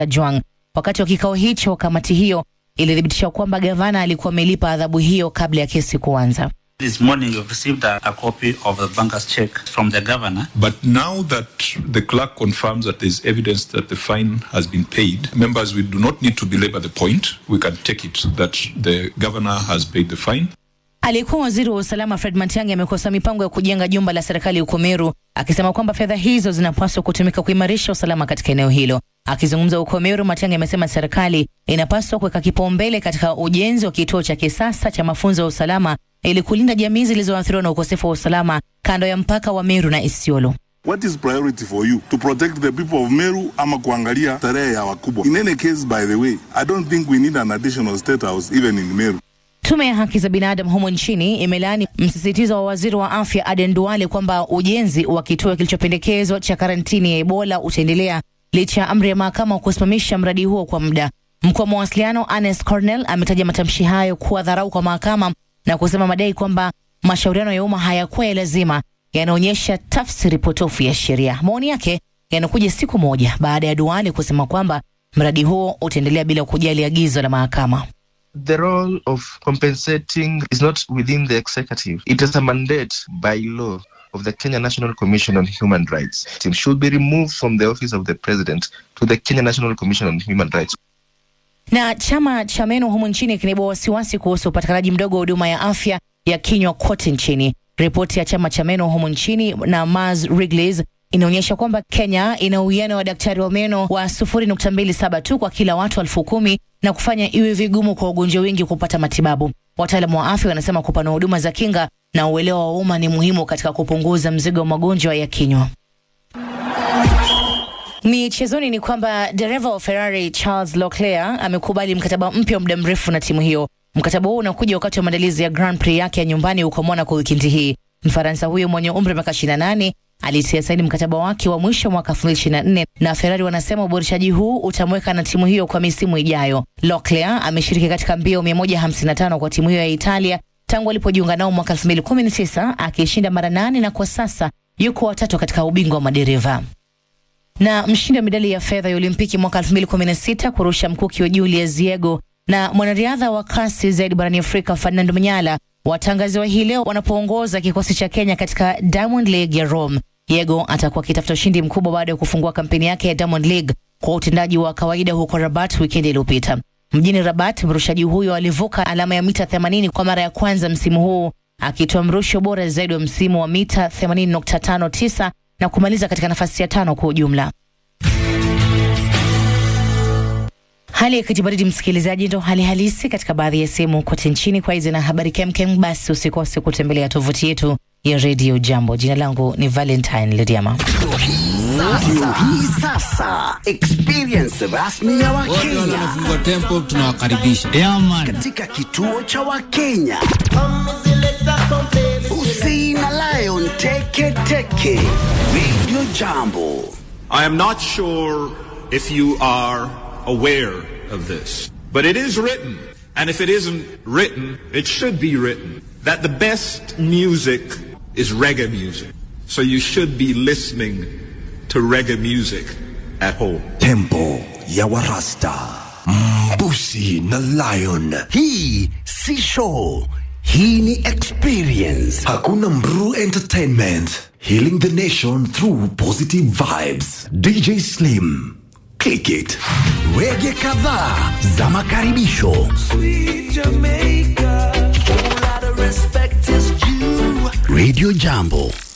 Juang. Wakati wa kikao hicho, kamati hiyo ilithibitisha kwamba gavana alikuwa amelipa adhabu hiyo kabla ya kesi kuanza. This morning you've received a, a copy of the banker's check from the governor. But now that the clerk confirms that there's evidence that the fine has been paid, members, we do not need to belabor the point. We can take it that the governor has paid the fine. Aliyekuwa waziri wa usalama Fred Matiang'i amekosoa mipango ya kujenga jumba la serikali huko Meru, akisema kwamba fedha hizo zinapaswa kutumika kuimarisha usalama katika eneo hilo. Akizungumza huko Meru, Matiang'i amesema serikali inapaswa kuweka kipaumbele katika ujenzi wa kituo cha kisasa cha mafunzo ya usalama ili kulinda jamii zilizoathiriwa na ukosefu wa usalama kando ya mpaka wa Meru na Isiolo. What is priority for you? To protect the people of Meru ama kuangalia tarehe ya wakubwa? In any case, by the way, I don't think we need an additional state house even in Meru. Tume ya haki za binadamu humo nchini imelaani msisitizo wa waziri wa afya Aden Duale kwamba ujenzi wa kituo kilichopendekezwa cha karantini ya Ebola utaendelea licha ya amri ya mahakama kusimamisha mradi huo kwa muda. Mkuu wa mawasiliano Anes Cornell ametaja matamshi hayo kuwa dharau kwa mahakama na kusema madai kwamba mashauriano ya umma hayakuwa ya lazima yanaonyesha tafsiri potofu ya sheria. Maoni yake yanakuja siku moja baada ya Duale kusema kwamba mradi huo utaendelea bila kujali agizo la mahakama. The role of compensating is not within the executive. It is a mandate by law of the Kenya National Commission on Human Rights. It should be removed from the office of the president to the Kenya National Commission on Human Rights. Na chama cha meno humu nchini kinaibua wasiwasi kuhusu upatikanaji mdogo wa huduma ya afya ya kinywa kote nchini. Ripoti ya chama cha meno humu nchini na Mars Wrigley's inaonyesha kwamba Kenya ina uwiano wa daktari wa meno wa 0.27 tu kwa kila watu elfu kumi na kufanya iwe vigumu kwa wagonjwa wengi kupata matibabu. Wataalamu wa afya wanasema kupanua huduma za kinga na uelewa wa umma ni muhimu katika kupunguza mzigo wa magonjwa ya kinywa. Michezoni ni kwamba dereva wa Ferrari Charles Leclerc amekubali mkataba mpya wa muda mrefu na timu hiyo. Mkataba huo unakuja wakati wa maandalizi ya Grand Prix yake ya nyumbani huko Monaco wikendi hii. Mfaransa huyo mwenye umri wa miaka 28 alitia saini mkataba wake wa mwisho mwaka 2024 na Ferrari wanasema uboreshaji huu utamweka na timu hiyo kwa misimu ijayo. Leclerc ameshiriki katika mbio 155 kwa timu hiyo ya Italia tangu alipojiunga nao mwaka 2019 akishinda mara nane na kwa sasa yuko watatu katika ubingwa wa madereva na mshindi wa medali ya fedha ya Olimpiki mwaka 2016 kurusha mkuki wa Julius Yego na mwanariadha wa kasi zaidi barani Afrika Fernando Manyala watangaziwa hii leo wanapoongoza kikosi cha Kenya katika Diamond League ya Rome. Yego atakuwa akitafuta ushindi mkubwa baada ya kufungua kampeni yake ya Diamond League kwa utendaji wa kawaida huko Rabat wikendi iliyopita. Mjini Rabat, mrushaji huyo alivuka alama ya mita 80 kwa mara ya kwanza msimu huu akitoa mrusho bora zaidi wa msimu wa mita 80.59 na kumaliza katika nafasi ya tano kwa ujumla. Hali ya kijibaridi, msikilizaji, ndo hali halisi katika baadhi ya sehemu kote nchini. Kwa hizi na habari kemkem, basi usikose kutembelea tovuti yetu ya redio Jambo. Jina langu ni Valentine Lediama. Sasa, hii sasa experience rasmi ya Wakenya wanafungua tempo, tunawakaribisha katika kituo cha Wakenya. Usi na Lion Teke Teke Radio Jambo. I am not sure if you are aware of this, but it is written, and if it isn't written, it should be written, that the best music is reggae music. So you should be listening to reggae music at home. Tempo ya Warasta. Mbusi na Lion. Hii si show. Hii ni experience. Hakuna Mru Entertainment. Healing the nation through positive vibes. DJ Slim. Click it. Wege kadhaa za makaribisho. Radio Jambo.